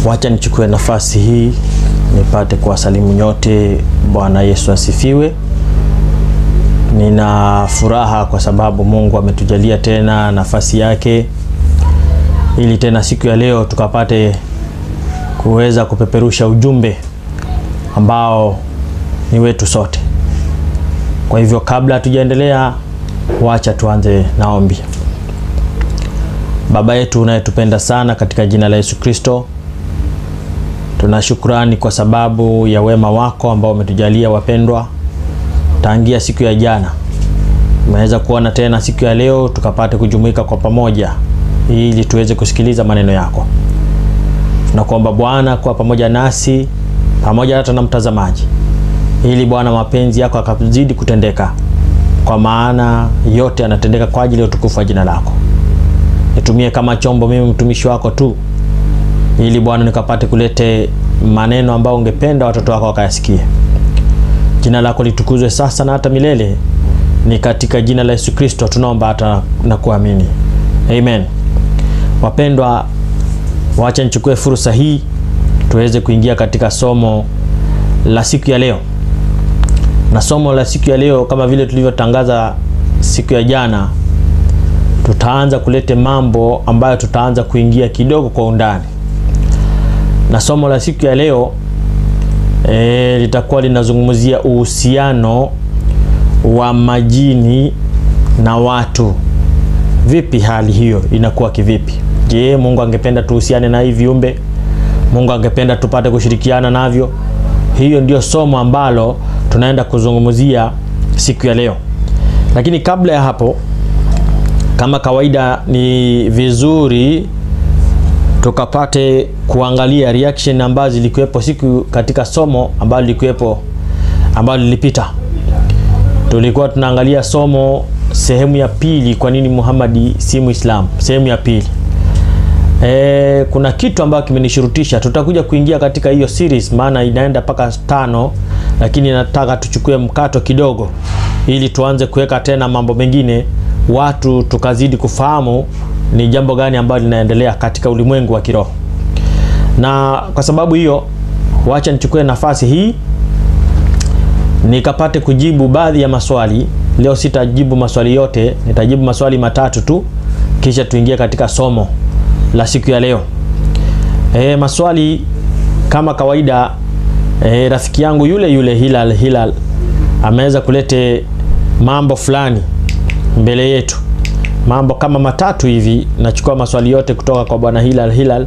Wacha nichukue nafasi hii nipate kuwasalimu nyote. Bwana Yesu asifiwe. Nina furaha kwa sababu Mungu ametujalia tena nafasi yake ili tena siku ya leo tukapate kuweza kupeperusha ujumbe ambao ni wetu sote. Kwa hivyo kabla hatujaendelea, wacha tuanze na ombi. Baba yetu unayetupenda sana, katika jina la Yesu Kristo, tuna shukrani kwa sababu ya wema wako ambao umetujalia wapendwa, tangia siku ya jana tumeweza kuona tena siku ya leo tukapate kujumuika kwa pamoja ili tuweze kusikiliza maneno yako. Tunakuomba Bwana kuwa pamoja nasi pamoja hata na mtazamaji, ili Bwana mapenzi yako akazidi kutendeka, kwa maana yote yanatendeka kwa ajili ya utukufu wa jina lako. Nitumie kama chombo mimi mtumishi wako tu, ili Bwana nikapate kulete maneno ambayo ungependa watoto wako wakayasikie. Jina lako litukuzwe sasa na hata milele. Ni katika jina la Yesu Kristo tunaomba hata na kuamini, amen. Wapendwa, wacha nichukue fursa hii tuweze kuingia katika somo la siku ya leo. Na somo la siku ya leo kama vile tulivyotangaza siku ya jana, tutaanza kulete mambo ambayo tutaanza kuingia kidogo kwa undani, na somo la siku ya leo e, litakuwa linazungumzia uhusiano wa majini na watu. Vipi hali hiyo inakuwa kivipi? Je, Mungu angependa tuhusiane na hivi viumbe? Mungu angependa tupate kushirikiana navyo? Hiyo ndio somo ambalo tunaenda kuzungumzia siku ya leo. Lakini kabla ya hapo, kama kawaida, ni vizuri tukapate kuangalia reaction ambazo zilikuwepo siku katika somo ambalo lilikuwepo ambalo lilipita. Tulikuwa tunaangalia somo sehemu ya pili, kwa nini Muhammad si Muislamu, sehemu ya pili. E, kuna kitu ambacho kimenishurutisha. Tutakuja kuingia katika hiyo series, maana inaenda mpaka tano, lakini nataka tuchukue mkato kidogo, ili tuanze kuweka tena mambo mengine, watu tukazidi kufahamu ni jambo gani ambalo linaendelea katika ulimwengu wa kiroho. Na kwa sababu hiyo, wacha nichukue nafasi hii nikapate kujibu baadhi ya maswali. Leo sitajibu maswali yote, nitajibu maswali matatu tu, kisha tuingie katika somo la siku ya leo. E, maswali kama kawaida. E, rafiki yangu yule yule Hilal Hilal ameweza kulete mambo fulani mbele yetu, mambo kama matatu hivi. Nachukua maswali yote kutoka kwa bwana Hilal Hilal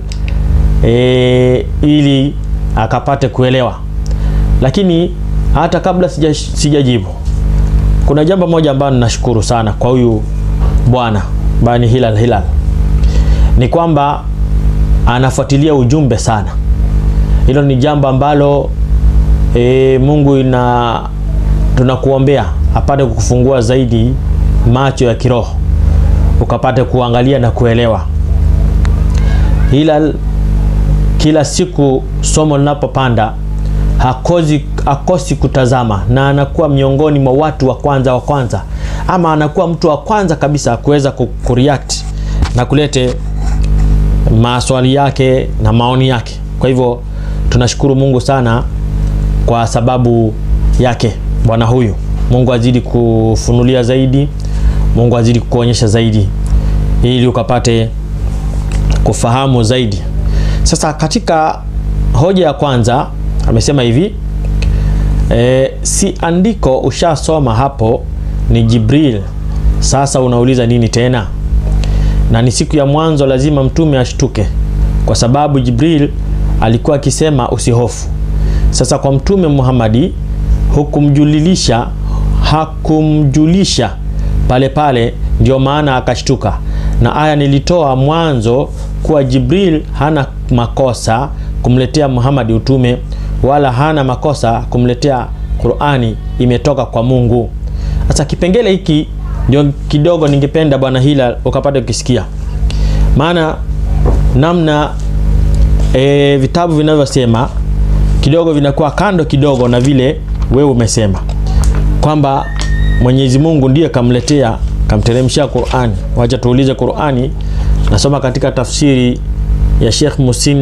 e, ili akapate kuelewa, lakini hata kabla sija sijajibu, kuna jambo moja ambalo ninashukuru sana kwa huyu bwana bani Hilal Hilal ni kwamba anafuatilia ujumbe sana. Hilo ni jambo ambalo e, Mungu ina tunakuombea apate kukufungua zaidi macho ya kiroho ukapate kuangalia na kuelewa. Hilal kila siku somo linapopanda hakosi, hakosi kutazama na anakuwa miongoni mwa watu wa kwanza wa kwanza, ama anakuwa mtu wa kwanza kabisa kuweza kureact na kulete maswali yake na maoni yake. Kwa hivyo tunashukuru Mungu sana kwa sababu yake bwana huyu. Mungu azidi kufunulia zaidi, Mungu azidi kuonyesha zaidi, ili ukapate kufahamu zaidi. Sasa katika hoja ya kwanza amesema hivi e, si andiko ushasoma hapo, ni Jibril. Sasa unauliza nini tena? na ni siku ya mwanzo, lazima mtume ashtuke, kwa sababu Jibril alikuwa akisema usihofu. Sasa kwa mtume Muhammadi hukumjulilisha, hakumjulisha pale pale, ndio maana akashtuka. Na aya nilitoa mwanzo kuwa Jibril hana makosa kumletea Muhammadi utume, wala hana makosa kumletea Qur'ani, imetoka kwa Mungu. Sasa kipengele hiki ndio kidogo ningependa bwana Hilal ukapata ukisikia, maana namna e, vitabu vinavyosema kidogo vinakuwa kando kidogo na vile wewe umesema kwamba Mwenyezi Mungu ndiye kamletea kamteremshia Qur'ani. Wacha tuulize Qur'ani, nasoma katika tafsiri ya Sheikh Musin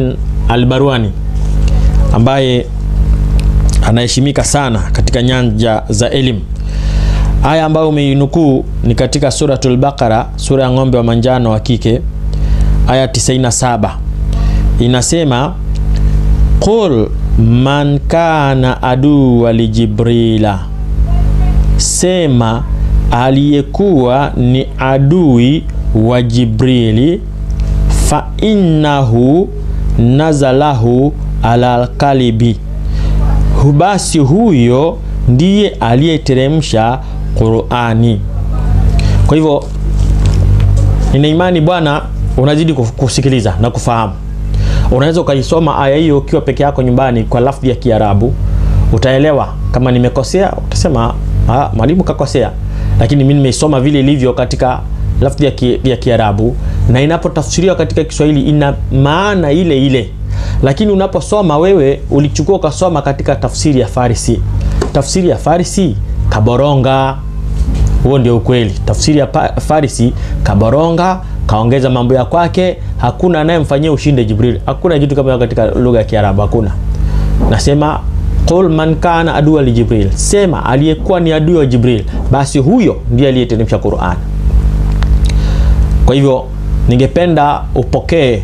Albarwani ambaye anaheshimika sana katika nyanja za elimu. Aya ambayo umeinukuu ni katika Suratul Baqara, sura ya ng'ombe wa manjano wa kike, aya 97 inasema, qul man kana aduwa li Jibrila, sema aliyekuwa ni adui wa Jibrili, fa innahu nazalahu ala alkalibi, basi huyo ndiye aliyeteremsha Qur'ani. Kwa hivyo nina imani bwana, unazidi kusikiliza na kufahamu. Unaweza ukaisoma aya hiyo ukiwa peke yako nyumbani kwa lafdhi ya Kiarabu, utaelewa. Kama nimekosea utasema ah, mwalimu kakosea, lakini mimi nimeisoma vile ilivyo katika lafdhi ya, ki, ya Kiarabu na inapotafsiriwa katika Kiswahili ina maana ile ile, lakini unaposoma wewe ulichukua ukasoma katika tafsiri ya Farisi. Tafsiri ya Farisi kaboronga. Huo ndio ukweli. Tafsiri ya Farisi kaboronga, kaongeza mambo ya kwake. Hakuna anayemfanyia ushinde Jibril. Hakuna kitu kama katika lugha ya Kiarabu, hakuna. Nasema qul man kana adua li Jibril, sema aliyekuwa ni adui wa Jibril, basi huyo ndiye aliyeteremsha Qur'an. Kwa hivyo ningependa upokee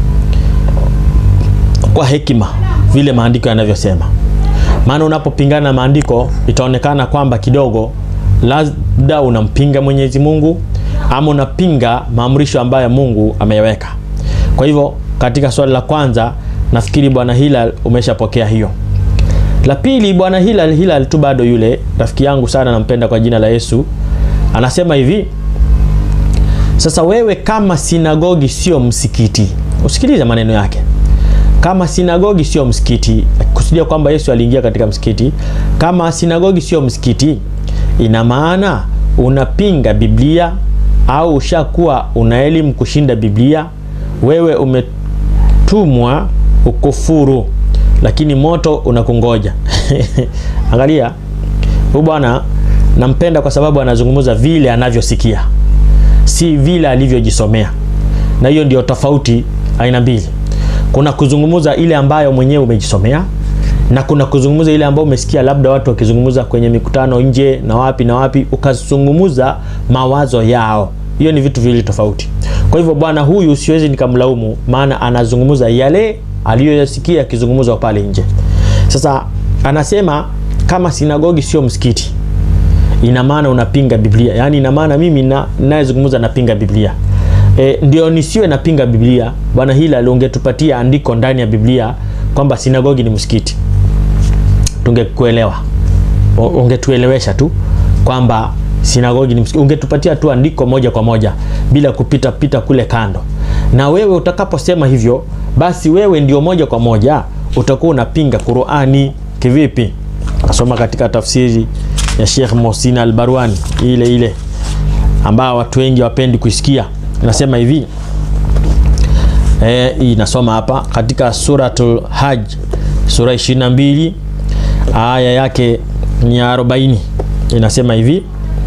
kwa hekima vile maandiko yanavyosema, maana unapopingana na maandiko itaonekana kwamba kidogo labda unampinga Mwenyezi Mungu ama unapinga maamrisho ambayo Mungu ameyaweka. Kwa hivyo katika swali la kwanza nafikiri bwana Hilal umeshapokea hiyo. La pili, bwana Hilal Hilal tu bado yule rafiki yangu sana, nampenda kwa jina la Yesu, anasema hivi sasa wewe kama sinagogi sio msikiti, usikilize maneno yake. Kama sinagogi sio msikiti, kusudia kwamba Yesu aliingia katika msikiti. Kama sinagogi sio msikiti, ina maana unapinga Biblia au ushakuwa una elimu kushinda Biblia. Wewe umetumwa ukufuru, lakini moto unakungoja. Angalia huyu bwana, nampenda kwa sababu anazungumza vile anavyosikia si vile alivyojisomea, na hiyo ndio tofauti aina mbili. Kuna kuzungumza ile ambayo mwenyewe umejisomea na kuna kuzungumza ile ambayo umesikia labda watu wakizungumza kwenye mikutano nje na wapi na wapi, ukazungumza mawazo yao. Hiyo ni vitu viwili tofauti. Kwa hivyo bwana huyu siwezi nikamlaumu, maana anazungumza yale aliyoyasikia yakizungumzwa pale nje. Sasa anasema kama sinagogi sio msikiti ina maana unapinga Biblia, yaani ina maana mimi na ninayezungumza napinga Biblia. E, ndio nisiwe napinga Biblia. Bwana Hilal, ungetupatia andiko ndani ya Biblia kwamba sinagogi ni msikiti, tungekuelewa. Ungetuelewesha tu kwamba sinagogi ni msikiti, ungetupatia tu andiko moja kwa moja bila kupita pita kule kando. Na wewe utakaposema hivyo, basi wewe ndio moja kwa moja utakuwa unapinga Qur'ani. Kivipi? Nasoma katika tafsiri ya Sheikh Mohsin Al-Barwani ile ile ambao watu wengi wapendi kuisikia. Inasema hivi eh, hii nasoma hapa katika suratul Hajj sura 22 aya yake ni 40. Inasema hivi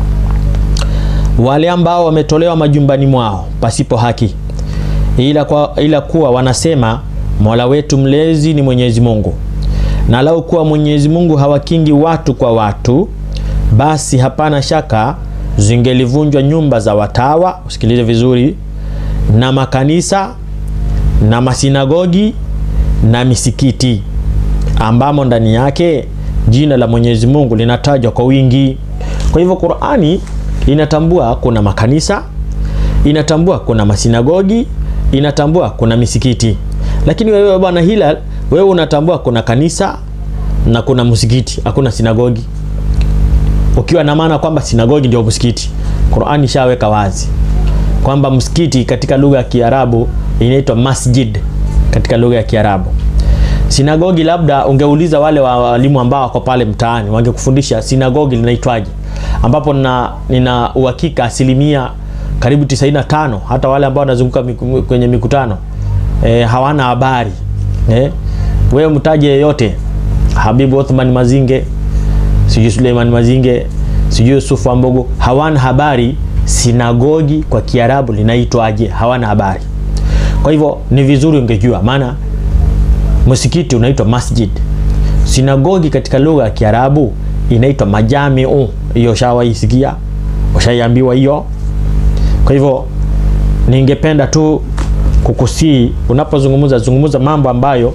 wale ambao wametolewa majumbani mwao pasipo haki, ila, kwa, ila kuwa wanasema Mola wetu mlezi ni Mwenyezi Mungu, na lau kuwa Mwenyezi Mungu hawakingi watu kwa watu basi hapana shaka zingelivunjwa nyumba za watawa, usikilize vizuri, na makanisa na masinagogi na misikiti ambamo ndani yake jina la Mwenyezi Mungu linatajwa kwa wingi. Kwa hivyo Qur'ani inatambua kuna makanisa, inatambua kuna masinagogi, inatambua kuna misikiti. Lakini wewe bwana Hilal, wewe unatambua kuna kanisa na kuna msikiti, hakuna sinagogi ukiwa na maana kwamba sinagogi ndio msikiti. Qur'ani ishaweka wazi kwamba msikiti katika lugha ya Kiarabu inaitwa masjid katika lugha ya Kiarabu. Sinagogi labda ungeuliza wale walimu ambao wako pale mtaani wangekufundisha sinagogi linaitwaje, ambapo na, nina uhakika asilimia karibu 95 hata wale ambao wanazunguka miku, kwenye mikutano e, hawana habari e, wewe mtaje yeyote, Habibu Othman Mazinge sijui Suleiman Mazinge sijui Yusufu Ambogo, hawana habari sinagogi kwa Kiarabu linaitwaje, hawana habari. Kwa hivyo ni vizuri ungejua, maana msikiti unaitwa masjid, sinagogi katika lugha ya Kiarabu inaitwa majamiu. Hiyo shawaisikia, ushaiambiwa hiyo. Kwa hivyo ningependa tu kukusii, unapozungumza zungumza mambo ambayo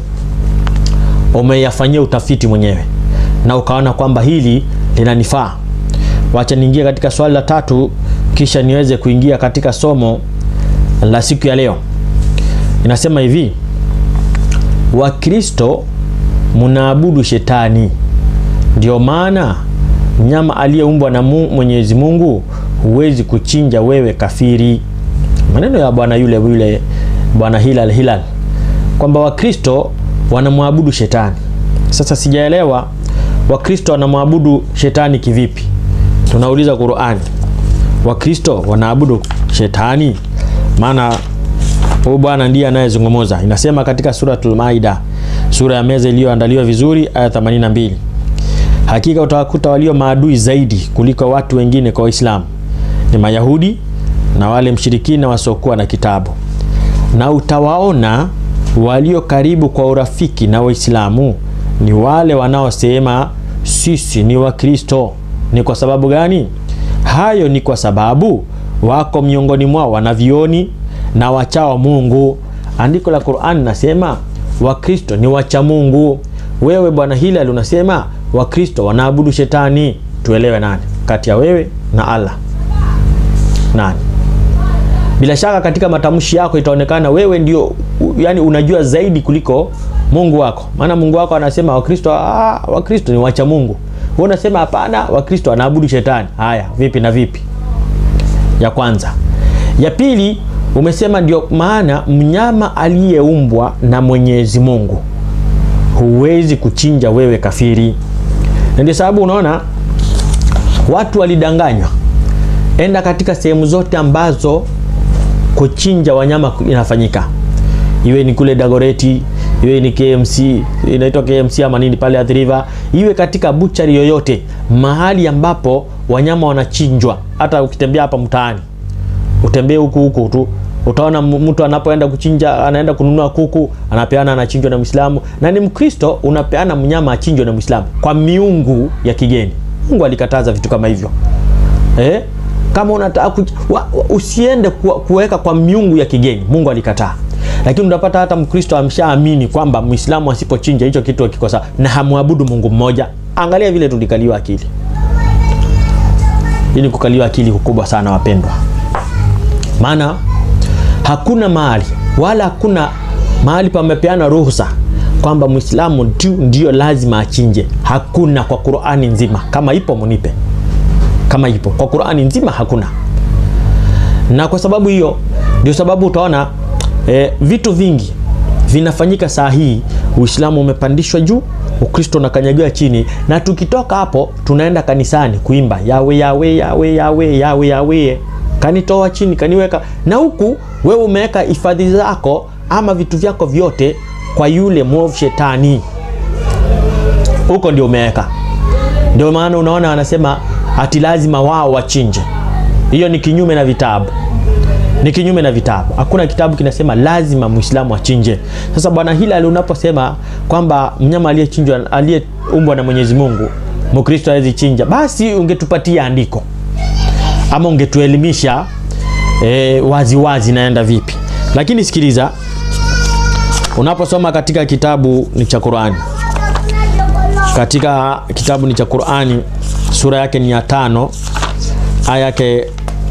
umeyafanyia utafiti mwenyewe na ukaona kwamba hili linanifaa. Wacha niingie katika swali la tatu, kisha niweze kuingia katika somo la siku ya leo. Inasema hivi: Wakristo mnaabudu shetani, ndio maana mnyama aliyeumbwa na Mwenyezi Mungu huwezi kuchinja wewe kafiri. Maneno ya bwana yule yule bwana Hilal Hilal kwamba Wakristo wanamwabudu shetani. Sasa sijaelewa Wakristo wanamwabudu shetani kivipi? Tunauliza Qur'ani, Wakristo wanaabudu shetani? Maana huyu bwana ndiye anayezungumza. Inasema katika suratul Maida, sura ya meza iliyoandaliwa vizuri, aya 82, hakika utawakuta walio maadui zaidi kuliko watu wengine kwa Waislamu ni Mayahudi na wale mshirikina wasiokuwa na kitabu, na utawaona walio karibu kwa urafiki na Waislamu ni wale wanaosema sisi ni Wakristo. Ni kwa sababu gani? Hayo ni kwa sababu wako miongoni mwao wanavioni na wachao Mungu. Andiko la Qur'an nasema Wakristo ni wacha Mungu. Wewe bwana Hilal unasema Wakristo wanaabudu shetani. Tuelewe nani kati ya wewe na Allah? Nani? Bila shaka katika matamshi yako itaonekana wewe ndio yani unajua zaidi kuliko Mungu wako. Maana Mungu wako anasema Wakristo ah, Wakristo ni wacha Mungu. Wewe unasema hapana, Wakristo wanaabudu shetani. Haya, vipi na vipi? Ya kwanza. Ya pili, umesema ndio maana mnyama aliyeumbwa na Mwenyezi Mungu huwezi kuchinja wewe kafiri. Na ndio sababu unaona watu walidanganywa. Enda katika sehemu zote ambazo kuchinja wanyama inafanyika, iwe ni kule Dagoreti, iwe ni KMC, inaitwa KMC ama nini pale Athi River, iwe katika buchari yoyote, mahali ambapo wanyama wanachinjwa. Hata ukitembea hapa mtaani, utembee huku huku tu utaona mtu anapoenda kuchinja, anaenda kununua kuku, anapeana, anachinjwa na Muislamu na ni Mkristo, unapeana mnyama achinjwe na Muislamu kwa miungu ya kigeni. Mungu alikataza vitu kama hivyo eh? Kama unataka usiende kuweka kwa miungu ya kigeni, Mungu alikataa. Lakini unapata hata Mkristo amshaamini kwamba Muislamu asipochinja hicho kitu kiko sawa na hamwabudu Mungu mmoja. Angalia vile tulikaliwa akili. Hii ni kukaliwa akili kukubwa sana wapendwa, maana hakuna mahali wala hakuna mahali pamepeana ruhusa kwamba Muislamu ndio lazima achinje. Hakuna kwa Qur'ani nzima. Kama ipo munipe kama ipo kwa Qur'ani nzima hakuna. Na kwa sababu hiyo ndio sababu utaona e, vitu vingi vinafanyika saa hii. Uislamu umepandishwa juu, Ukristo unakanyagiwa chini, na tukitoka hapo tunaenda kanisani kuimba yawe yawe yawe yawe yawe yawe, kanitoa chini kaniweka, na huku wewe umeweka hifadhi zako ama vitu vyako vyote kwa yule mwovu shetani, huko ndio umeweka. Ndio maana unaona wanasema ati lazima wao wachinje. Hiyo ni kinyume na vitabu, ni kinyume na vitabu. Hakuna kitabu kinasema lazima Muislamu achinje. Sasa bwana Hilal, unaposema kwamba mnyama aliyechinjwa aliyeumbwa na Mwenyezi Mungu Mkristo hawezi chinja, basi ungetupatia andiko ama ungetuelimisha e, wazi wazi naenda vipi. Lakini sikiliza, unaposoma katika kitabu ni cha Qur'ani, katika kitabu ni cha Qur'ani sura yake ni ya tano aya yake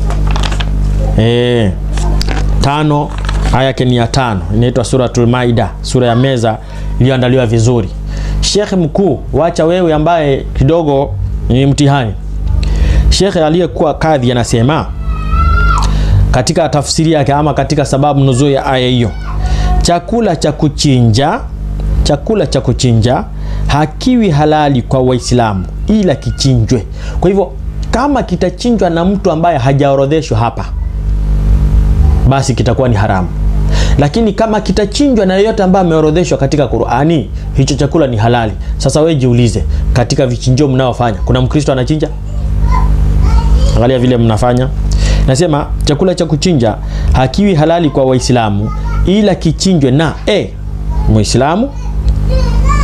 e, tano aya yake ni ya tano, inaitwa Suratul Maida, sura ya meza iliyoandaliwa vizuri. Shekhe mkuu, wacha wewe ambaye kidogo ni mtihani. Shekhe aliyekuwa kadhi anasema katika tafsiri yake ama katika sababu nuzul ya aya hiyo, chakula cha kuchinja, chakula cha kuchinja hakiwi halali kwa Waislamu ila kichinjwe. Kwa hivyo kama kitachinjwa na mtu ambaye hajaorodheshwa hapa, basi kitakuwa ni haramu, lakini kama kitachinjwa na yeyote ambaye ameorodheshwa katika Qur'ani, hicho chakula ni halali. Sasa wewe jiulize, katika vichinjio mnaofanya kuna Mkristo anachinja? Angalia vile mnafanya. Nasema chakula cha kuchinja hakiwi halali kwa Waislamu ila kichinjwe na e, Muislamu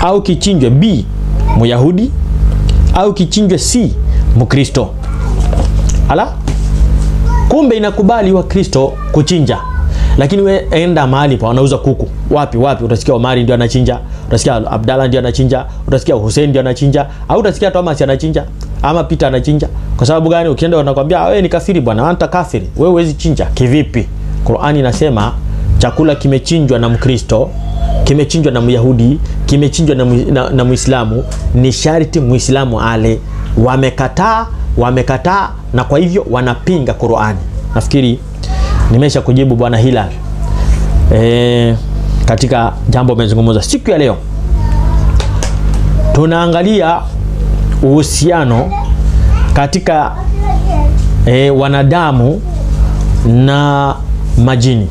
au kichinjwe B Myahudi au kichinjwe C Mkristo. Ala, kumbe inakubali Wakristo kuchinja, lakini we enda mahali pa wanauza kuku, wapi wapi, utasikia Omari ndio anachinja, utasikia Abdalla ndio anachinja, utasikia Hussein ndio anachinja, au utasikia Thomas anachinja ama Peter anachinja. Kwa sababu gani? Ukienda wanakwambia wewe ni kafiri bwana, anta kafiri, wewe huwezi chinja. Kivipi? Qur'ani inasema chakula kimechinjwa na Mkristo, kimechinjwa na Myahudi, kimechinjwa na, na, na Muislamu, ni sharti Muislamu ale. Wamekataa, wamekataa na kwa hivyo wanapinga Qur'ani. Nafikiri nimesha kujibu bwana Hilal e, katika jambo umezungumza siku ya leo. Tunaangalia uhusiano katika e, wanadamu na majini.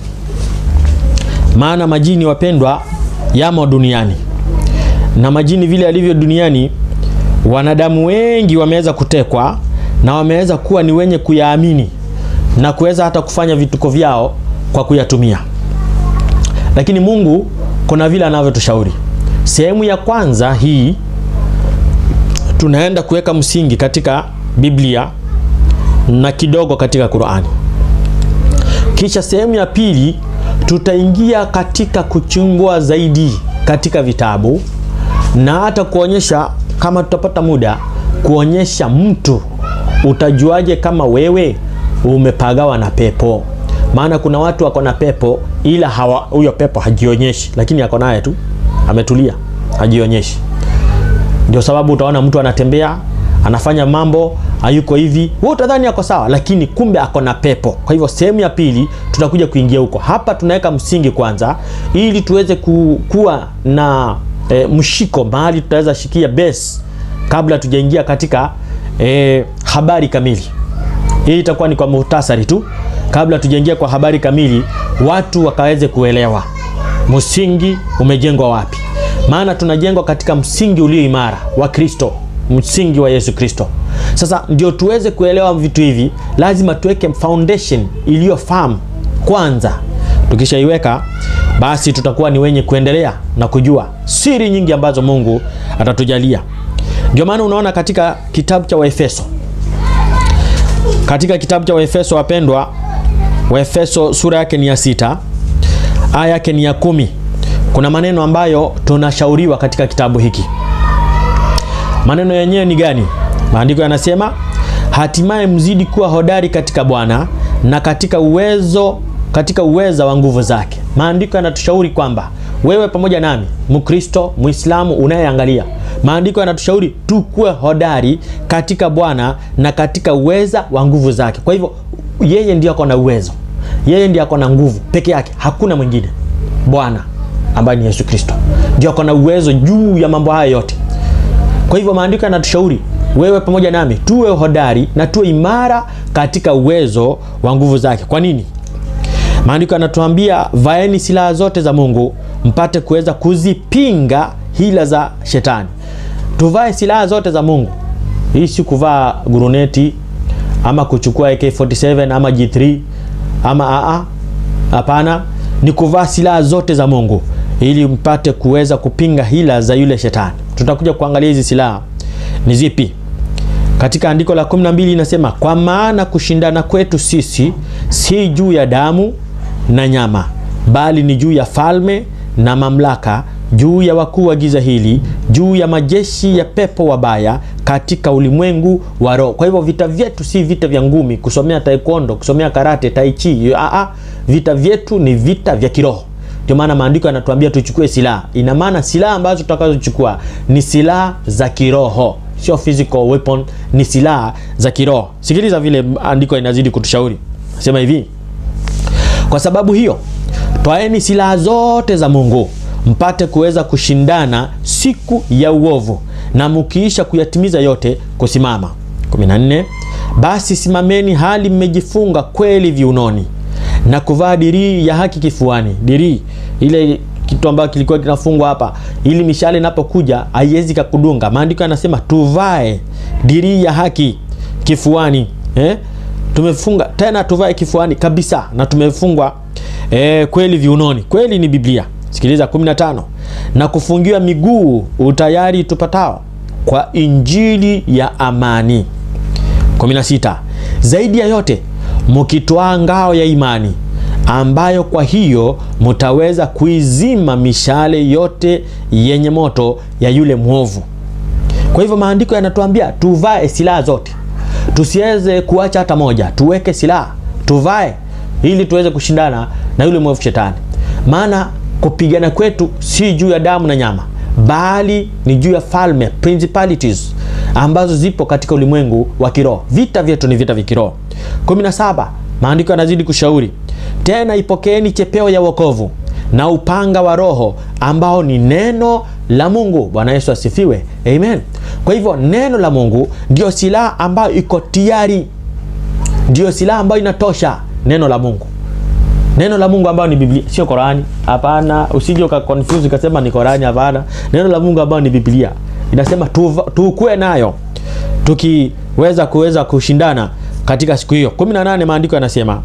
Maana majini wapendwa, yamo duniani na majini vile alivyo duniani, wanadamu wengi wameweza kutekwa na wameweza kuwa ni wenye kuyaamini na kuweza hata kufanya vituko vyao kwa kuyatumia. Lakini Mungu kuna vile anavyotushauri. Sehemu ya kwanza hii tunaenda kuweka msingi katika Biblia na kidogo katika Qur'ani. Kisha sehemu ya pili tutaingia katika kuchungua zaidi katika vitabu na hata kuonyesha kama tutapata muda kuonyesha mtu utajuaje kama wewe umepagawa na pepo. Maana kuna watu wako na pepo ila hawa huyo pepo hajionyeshi, lakini ako naye tu ametulia, hajionyeshi. Ndio sababu utaona mtu anatembea anafanya mambo hayuko hivi, wewe utadhani ako sawa, lakini kumbe ako na pepo. Kwa hivyo sehemu ya pili tutakuja kuingia huko. Hapa tunaweka msingi kwanza, ili tuweze ku, kuwa na e, mshiko mahali tutaweza shikia base kabla tujaingia katika e, habari kamili. Hii itakuwa ni kwa muhtasari tu, kabla tujaingia kwa habari kamili, watu wakaweze kuelewa msingi umejengwa wapi. Maana tunajengwa katika msingi ulio imara wa Kristo, msingi wa Yesu Kristo. Sasa ndio tuweze kuelewa vitu hivi, lazima tuweke foundation iliyo firm kwanza. Tukishaiweka basi tutakuwa ni wenye kuendelea na kujua siri nyingi ambazo Mungu atatujalia. Ndio maana unaona katika kitabu cha Waefeso, katika kitabu cha Waefeso wapendwa, Waefeso sura yake ni ya sita aya yake ni ya kumi. Kuna maneno ambayo tunashauriwa katika kitabu hiki. Maneno yenyewe ni gani? Maandiko yanasema hatimaye mzidi kuwa hodari katika Bwana na katika uwezo katika uweza wa nguvu zake. Maandiko yanatushauri kwamba wewe pamoja nami, Mkristo, Muislamu unayeangalia, maandiko yanatushauri tukuwe hodari katika Bwana na katika uweza wa nguvu zake. Kwa hivyo yeye ndiye ako na uwezo, yeye ndiye ako na nguvu peke yake, hakuna mwingine. Bwana ambaye ni Yesu Kristo ndio ako na uwezo juu ya mambo haya yote. Kwa hivyo maandiko yanatushauri wewe pamoja nami tuwe hodari na tuwe imara katika uwezo wa nguvu zake. Kwa nini? Maandiko yanatuambia vaeni silaha zote za Mungu mpate kuweza kuzipinga hila za shetani. Tuvae silaha zote za Mungu. Hii si kuvaa guruneti ama kuchukua AK47 ama G3 ama aa, hapana, ni kuvaa silaha zote za Mungu ili mpate kuweza kupinga hila za yule shetani. Tutakuja kuangalia hizi silaha ni zipi. Katika andiko la 12 inasema, kwa maana kushindana kwetu sisi si juu ya damu na nyama, bali ni juu ya falme na mamlaka, juu ya wakuu wa giza hili, juu ya majeshi ya pepo wabaya katika ulimwengu wa roho. Kwa hivyo vita vyetu si vita vya ngumi, kusomea taekwondo, kusomea karate, tai chi. Aa, vita vyetu ni vita vya kiroho. Ndio maana maandiko yanatuambia tuchukue silaha. Ina maana silaha ambazo tutakazochukua ni silaha za kiroho, sio physical weapon, ni silaha za kiroho. Sikiliza vile andiko inazidi kutushauri, sema hivi: kwa sababu hiyo twaeni silaha zote za Mungu mpate kuweza kushindana siku ya uovu, na mkiisha kuyatimiza yote kusimama. 14 basi simameni hali mmejifunga kweli viunoni na kuvaa dirii ya haki kifuani. Dirii ile kitu ambacho kilikuwa kinafungwa hapa, ili mishale inapokuja haiwezi kukudunga. Maandiko yanasema tuvae dirii ya haki kifuani eh? Tumefunga tena, tuvae kifuani kabisa, na tumefungwa eh, kweli viunoni. Kweli ni Biblia. Sikiliza 15 na kufungiwa miguu utayari tupatao kwa injili ya amani. 16 zaidi ya yote mukitwaa ngao ya imani ambayo kwa hiyo mutaweza kuizima mishale yote yenye moto ya yule mwovu. Kwa hivyo maandiko yanatuambia tuvae silaha zote, tusiweze kuacha hata moja, tuweke silaha tuvae, ili tuweze kushindana na yule mwovu shetani. Maana kupigana kwetu si juu ya damu na nyama, bali ni juu ya falme principalities ambazo zipo katika ulimwengu wa kiroho. Vita vyetu ni vita vya kiroho. 17 maandiko yanazidi kushauri tena, ipokeeni chepeo ya wokovu na upanga wa Roho ambao ni neno la Mungu. Bwana Yesu asifiwe, amen. Kwa hivyo neno la Mungu ndio silaha ambayo iko tayari, ndio silaha ambayo inatosha. Neno la Mungu, neno la Mungu ambayo ni Biblia, sio Korani. Hapana, usije uka confuse ukasema ni Korani. Hapana, neno la Mungu ambayo ni Biblia inasema tukue nayo tukiweza kuweza kushindana katika siku hiyo. 18 maandiko yanasema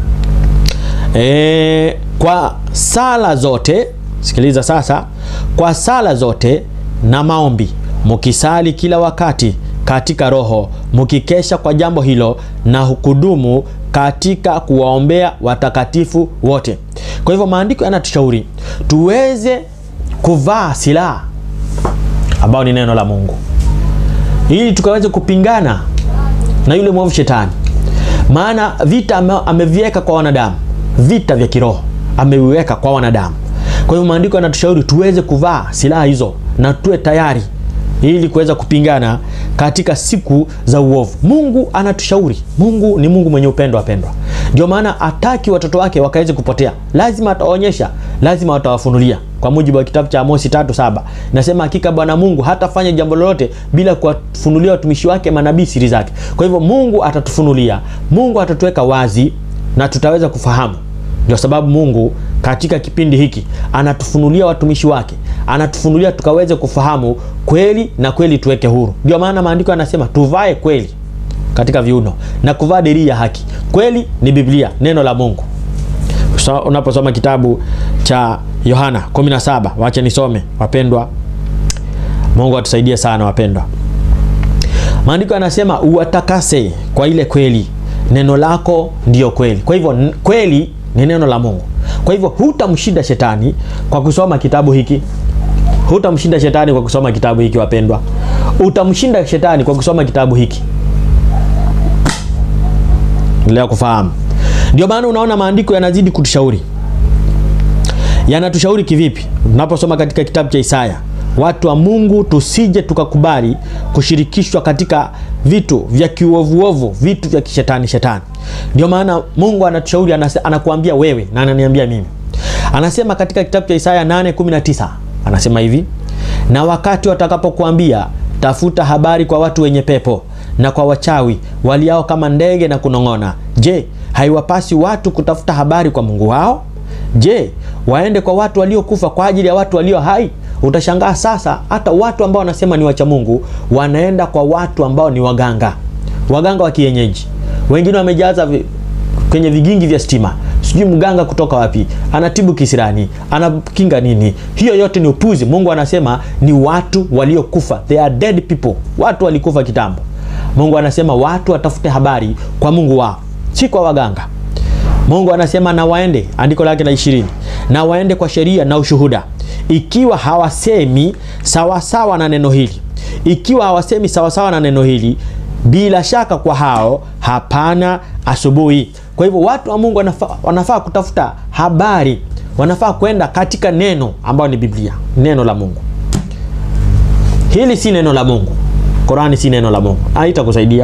e, kwa sala zote, sikiliza sasa, kwa sala zote na maombi mukisali kila wakati katika Roho, mukikesha kwa jambo hilo na hukudumu katika kuwaombea watakatifu wote. Kwa hivyo maandiko yanatushauri tuweze kuvaa silaha ambao ni neno la Mungu ili tukaweze kupingana na yule mwovu shetani, maana vita ameviweka kwa wanadamu, vita vya kiroho ameviweka kwa wanadamu. Kwa hivyo maandiko yanatushauri tuweze kuvaa silaha hizo na tuwe tayari ili kuweza kupingana katika siku za uovu. Mungu anatushauri. Mungu ni Mungu mwenye upendo, wapendwa. Ndio maana hataki watoto wake wakaweze kupotea, lazima ataonyesha, lazima atawafunulia. Kwa mujibu wa kitabu cha Amosi tatu saba nasema, hakika Bwana Mungu hatafanya jambo lolote bila kuwafunulia watumishi wake manabii siri zake. Kwa hivyo Mungu atatufunulia, Mungu atatuweka wazi na tutaweza kufahamu. Ndio sababu Mungu katika kipindi hiki anatufunulia watumishi wake, anatufunulia tukaweze kufahamu kweli na kweli tuweke huru. Ndio maana maandiko yanasema tuvae kweli katika viuno na kuvaa dirii ya haki. Kweli ni Biblia, neno la Mungu. So, unaposoma kitabu cha Yohana 17, wacha nisome wapendwa. Mungu atusaidie sana wapendwa. Maandiko yanasema uwatakase kwa ile kweli, neno lako ndiyo kweli. Kwa hivyo kweli ni neno la Mungu. Kwa hivyo hutamshinda shetani kwa kusoma kitabu hiki, hutamshinda shetani kwa kusoma kitabu hiki wapendwa, utamshinda shetani kwa kusoma kitabu hiki. Leo kufahamu, ndio maana unaona maandiko yanazidi kutushauri. Yanatushauri kivipi? Tunaposoma katika kitabu cha Isaya, watu wa Mungu tusije tukakubali kushirikishwa katika vitu vya kiuovuovu, vitu vya kishetani shetani. Ndio maana Mungu anatushauri, anakuambia wewe na ananiambia mimi. Anasema katika kitabu cha Isaya 8:19 anasema hivi, na wakati watakapokuambia tafuta habari kwa watu wenye pepo na kwa wachawi waliao kama ndege na kunong'ona, je, haiwapasi watu kutafuta habari kwa Mungu wao? Je, waende kwa watu waliokufa kwa ajili ya watu walio hai? Utashangaa sasa, hata watu ambao wanasema ni wacha Mungu wanaenda kwa watu ambao ni waganga, waganga wa kienyeji. Wengine wamejaza vi, kwenye vigingi vya stima, sijui mganga kutoka wapi, anatibu kisirani, anakinga nini. Hiyo yote ni upuzi. Mungu anasema ni watu waliokufa, they are dead people, watu walikufa kitambo. Mungu anasema watu watafute habari kwa Mungu wao, si kwa waganga. Mungu anasema na waende, andiko lake la ishirini, na waende kwa sheria na ushuhuda. Ikiwa hawasemi sawasawa na neno hili, ikiwa hawasemi sawasawa na neno hili, bila shaka kwa hao hapana asubuhi. Kwa hivyo watu wa Mungu wanafaa, wanafaa kutafuta habari, wanafaa kwenda katika neno ambayo ni Biblia, neno la Mungu. Hili si neno la Mungu, Korani si neno la Mungu, haitakusaidia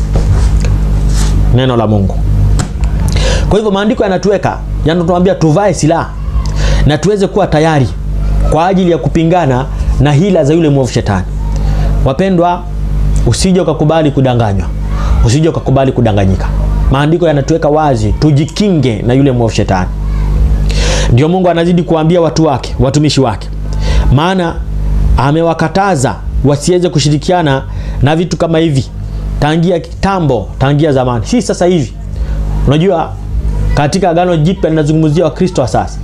neno la Mungu. Kwa hivyo maandiko yanatuweka yanatuambia tuvae silaha na tuweze kuwa tayari kwa ajili ya kupingana na hila za yule mwovu shetani. Wapendwa, usije ukakubali kudanganywa, usije ukakubali kudanganyika. Maandiko yanatuweka wazi, tujikinge na yule mwovu shetani. Ndio Mungu anazidi kuambia watu wake, watumishi wake, maana amewakataza wasiweze kushirikiana na vitu kama hivi tangia kitambo, tangia zamani, si sasa hivi. Unajua, katika Agano Jipya linazungumzia Wakristo wa sasa,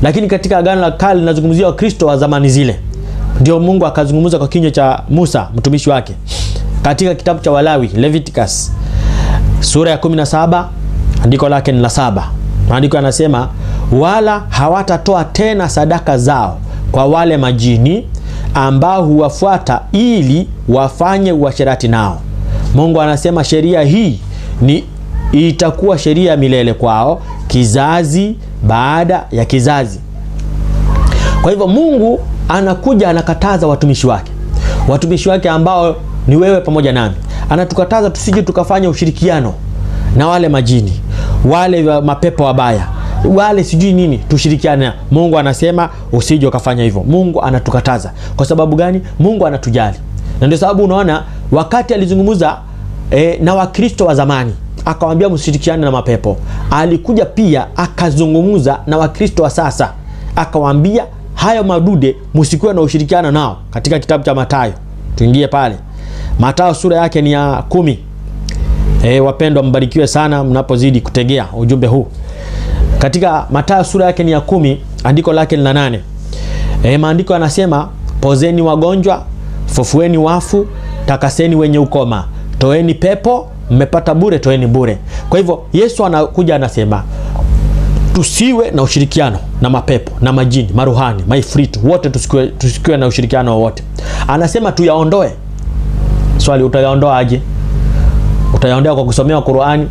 lakini katika agano la kale linazungumzia wakristo wa zamani zile ndio mungu akazungumza kwa kinywa cha musa mtumishi wake katika kitabu cha walawi leviticus sura ya 17 andiko lake ni la saba maandiko yanasema wala hawatatoa tena sadaka zao kwa wale majini ambao huwafuata ili wafanye uasherati nao mungu anasema sheria hii ni itakuwa sheria ya milele kwao kizazi baada ya kizazi kwa hivyo mungu anakuja anakataza watumishi wake watumishi wake ambao ni wewe pamoja nami anatukataza tusije tukafanya ushirikiano na wale majini wale wa mapepo wabaya wale sijui nini tushirikiane mungu anasema usije ukafanya hivyo mungu anatukataza kwa sababu gani mungu anatujali na ndio sababu unaona wakati alizungumza e, na wakristo wa zamani akawambia msishirikiane na mapepo alikuja pia akazungumza na wakristo wa sasa akawambia hayo madude msikuwe na ushirikiano nao katika kitabu cha matayo tuingie pale matayo sura yake ni ya kumi e, wapendwa mbarikiwe sana mnapozidi kutegea ujumbe huu katika matayo sura yake ni ya kumi andiko lake ni la nane e, maandiko yanasema pozeni wagonjwa fufueni wafu takaseni wenye ukoma toeni pepo mmepata bure toeni bure kwa hivyo yesu anakuja anasema tusiwe na ushirikiano na mapepo na majini maruhani maifritu wote tusikiwe, tusikiwe na ushirikiano wowote anasema tuyaondoe swali utayaondoa aje utayaondoa kwa kusomea qurani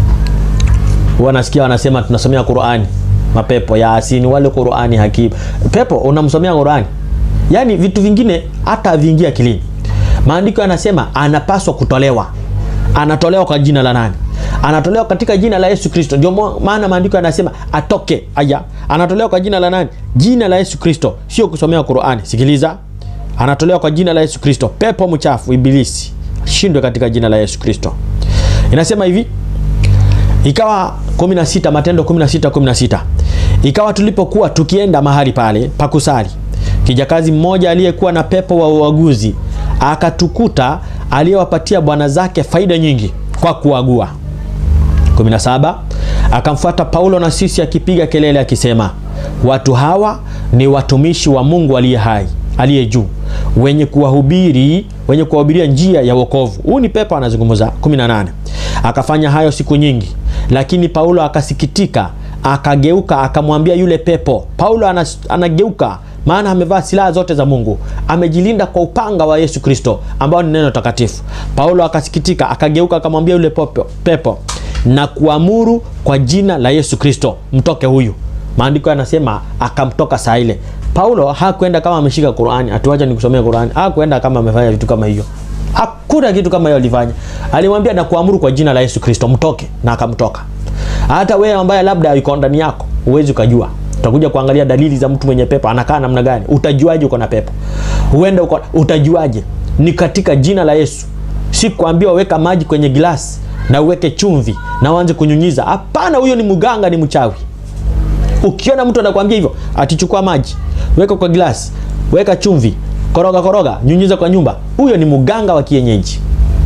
huwa nasikia wanasema tunasomea qurani mapepo ya asini wale qurani hakim pepo unamsomea qurani yaani vitu vingine hata viingia akilini maandiko yanasema anapaswa kutolewa anatolewa kwa jina la nani anatolewa katika jina la yesu kristo ndio maana maandiko yanasema atoke aya anatolewa kwa jina la nani jina la yesu kristo sio kusomea qurani sikiliza anatolewa kwa jina la yesu kristo pepo mchafu ibilisi shindwe katika jina la yesu kristo inasema hivi ikawa 16 matendo 16 16 ikawa tulipokuwa tukienda mahali pale pakusali kijakazi mmoja aliyekuwa na pepo wa uaguzi akatukuta aliyewapatia bwana zake faida nyingi kwa kuagua 17 akamfuata paulo na sisi akipiga kelele akisema watu hawa ni watumishi wa mungu aliye hai aliye juu wenye kuwahubiri wenye kuwahubiria njia ya wokovu huu ni pepo anazungumza 18 akafanya hayo siku nyingi lakini paulo akasikitika akageuka akamwambia yule pepo paulo anas, anageuka maana amevaa silaha zote za mungu amejilinda kwa upanga wa yesu kristo ambao ni neno takatifu paulo akasikitika akageuka akamwambia yule pepo, pepo na kuamuru kwa jina la yesu kristo mtoke huyu maandiko yanasema akamtoka saa ile paulo hakwenda kama ameshika qurani atuacha nikusomea qurani hakwenda kama amefanya vitu kama hiyo hakuna kitu kama hiyo alifanya alimwambia na kuamuru kwa jina la yesu kristo mtoke na akamtoka hata wewe ambaye labda yuko ndani yako huwezi ukajua utakuja kuangalia dalili za mtu mwenye pepo anakaa namna gani utajuaje uko na pepo huenda uko utajuaje ni katika jina la yesu si kuambiwa weka maji kwenye glasi na uweke chumvi na uanze kunyunyiza hapana huyo ni mganga ni mchawi ukiona mtu anakwambia hivyo atichukua maji weka kwa glasi weka chumvi koroga koroga nyunyiza kwa nyumba huyo ni mganga wa kienyeji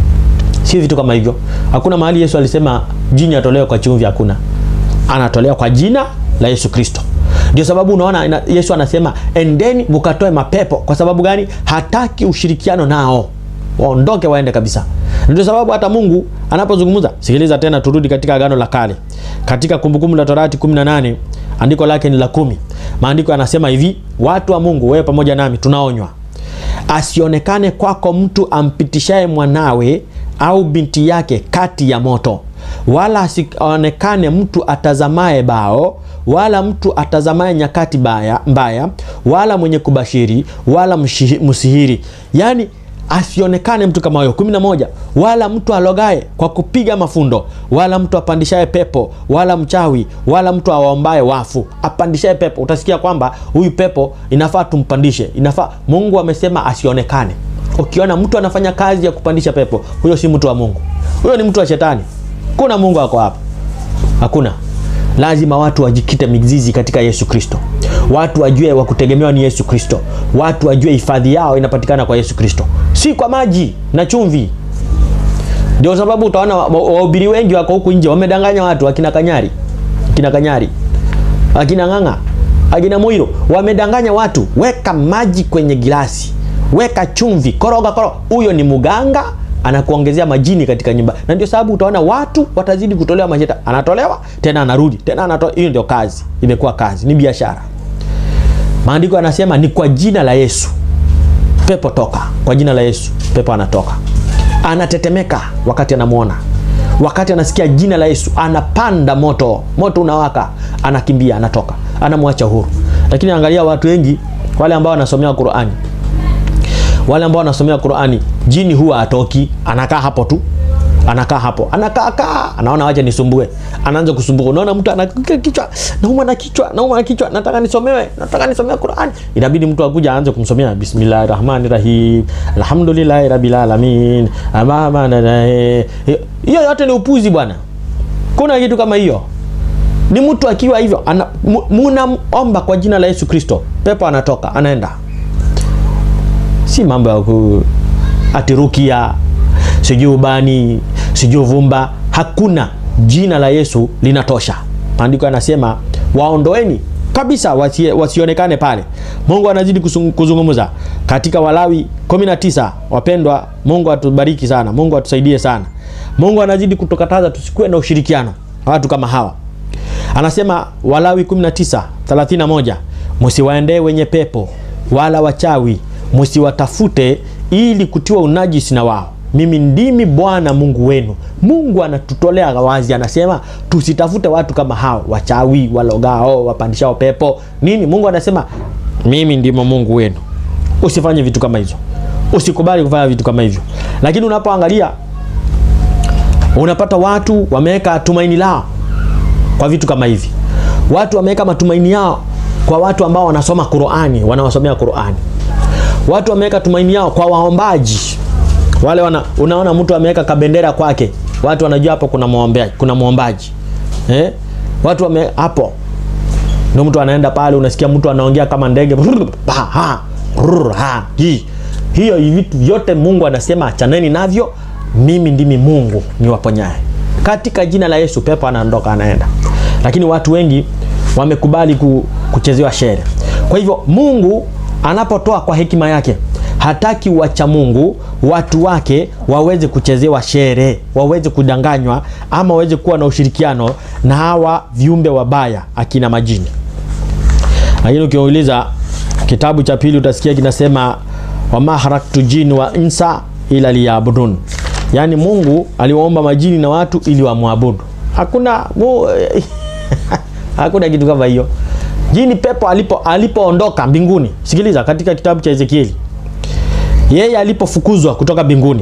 si vitu kama hivyo hakuna mahali yesu alisema jini atolewe kwa chumvi hakuna anatolewa kwa jina la yesu kristo ndio sababu unaona yesu anasema endeni mukatoe mapepo kwa sababu gani hataki ushirikiano nao waondoke waende kabisa ndio sababu hata mungu anapozungumza sikiliza tena turudi katika agano la kale katika kumbukumbu la torati 18 andiko lake ni la kumi maandiko yanasema hivi watu wa mungu wewe pamoja nami tunaonywa asionekane kwako mtu ampitishaye mwanawe au binti yake kati ya moto wala asionekane mtu atazamaye bao wala mtu atazamaye nyakati baya, mbaya wala mwenye kubashiri wala msihiri yaani asionekane mtu kama huyo 11 wala mtu alogaye kwa kupiga mafundo wala mtu apandishaye pepo wala mchawi wala mtu awaombaye wafu apandishaye pepo utasikia kwamba huyu pepo inafaa tumpandishe inafaa mungu amesema asionekane ukiona mtu anafanya kazi ya kupandisha pepo huyo si mtu wa mungu huyo ni mtu wa shetani kuna mungu ako hapa hakuna lazima watu wajikite mizizi katika yesu kristo watu wajue wa kutegemewa ni yesu kristo watu wajue hifadhi yao inapatikana kwa yesu kristo si kwa maji na chumvi ndio sababu utaona wahubiri wengi wako huku nje wamedanganya watu akina kanyari akina kanyari akina ng'ang'a akina Moiro wamedanganya watu, weka maji kwenye gilasi, weka chumvi, koroga koroga. Huyo ni mganga anakuongezea majini katika nyumba, na ndio sababu utaona watu watazidi kutolewa majeta, anatolewa tena anarudi tena anatoa. Hiyo ndio kazi, imekuwa kazi, ni biashara. Maandiko yanasema ni kwa jina la Yesu pepo toka, kwa jina la Yesu pepo anatoka. Anatetemeka wakati anamwona, wakati anasikia jina la Yesu anapanda moto, moto unawaka, anakimbia, anatoka, anamwacha huru. Lakini angalia watu wengi wale ambao wanasomea Qur'ani, wale ambao wanasomea Qur'ani, jini huwa atoki, anakaa hapo tu anakaa hapo anakaa kaa, anaona wacha nisumbue, anaanza kusumbuka. Unaona mtu ana kichwa, nauma na kichwa, nauma na kichwa, nataka nisomewe, nataka nisomea Qur'an. Inabidi mtu akuja aanze kumsomea bismillahir rahmanir rahim, alhamdulillahi rabbil alamin, amama na hiyo yote ni upuzi bwana. Kuna kitu kama hiyo? Ni mtu akiwa hivyo, munaomba kwa jina la Yesu Kristo, pepo anatoka, anaenda. Si mambo ya ku atirukia sijui ubani sijui uvumba. Hakuna, jina la Yesu linatosha. Maandiko yanasema waondoeni kabisa, wasie, wasionekane pale. Mungu anazidi kuzungumza katika Walawi 19. Wapendwa, Mungu atubariki sana, Mungu atusaidie sana. Mungu anazidi kutukataza tusikuwe na ushirikiano watu kama hawa. Anasema Walawi 19 31, msiwaendee wenye pepo wala wachawi, msiwatafute ili kutiwa unajisi na wao mimi ndimi Bwana Mungu wenu. Mungu anatutolea wazi, anasema tusitafute watu kama hao, wachawi, walogao, wapandishao pepo nini. Mungu anasema mimi ndimo Mungu wenu. Usifanye vitu kama hizo, usikubali kufanya vitu kama hivyo. Lakini unapoangalia unapata watu wameweka tumaini lao kwa vitu kama hivi. Watu wameweka matumaini yao kwa watu ambao wanasoma Qur'ani, wanawasomea Qur'ani. Watu wameweka tumaini yao kwa waombaji wale wana, unaona mtu ameweka kabendera kwake, watu wanajua hapo kuna muombaji, kuna muombaji eh? Watu wame hapo, ndio mtu anaenda pale, unasikia mtu anaongea kama ndege ha, ha, hi. Hiyo vitu vyote Mungu anasema achaneni navyo, mimi ndimi Mungu niwaponyaye. Katika jina la Yesu pepo anaondoka anaenda. Lakini watu wengi wamekubali kuchezewa shere. Kwa hivyo Mungu anapotoa kwa hekima yake hataki wacha Mungu watu wake waweze kuchezewa shere, waweze kudanganywa ama waweze kuwa na ushirikiano na hawa viumbe wabaya akina majini. Lakini ukiuliza kitabu cha pili utasikia kinasema wama haraktu jini wa insa ila liyabudun, yaani Mungu aliwaomba majini na watu ili wamwabudu. Hakuna mu... hakuna kitu kama hiyo. Jini pepo alipo alipoondoka mbinguni, sikiliza, katika kitabu cha Ezekieli yeye alipofukuzwa kutoka mbinguni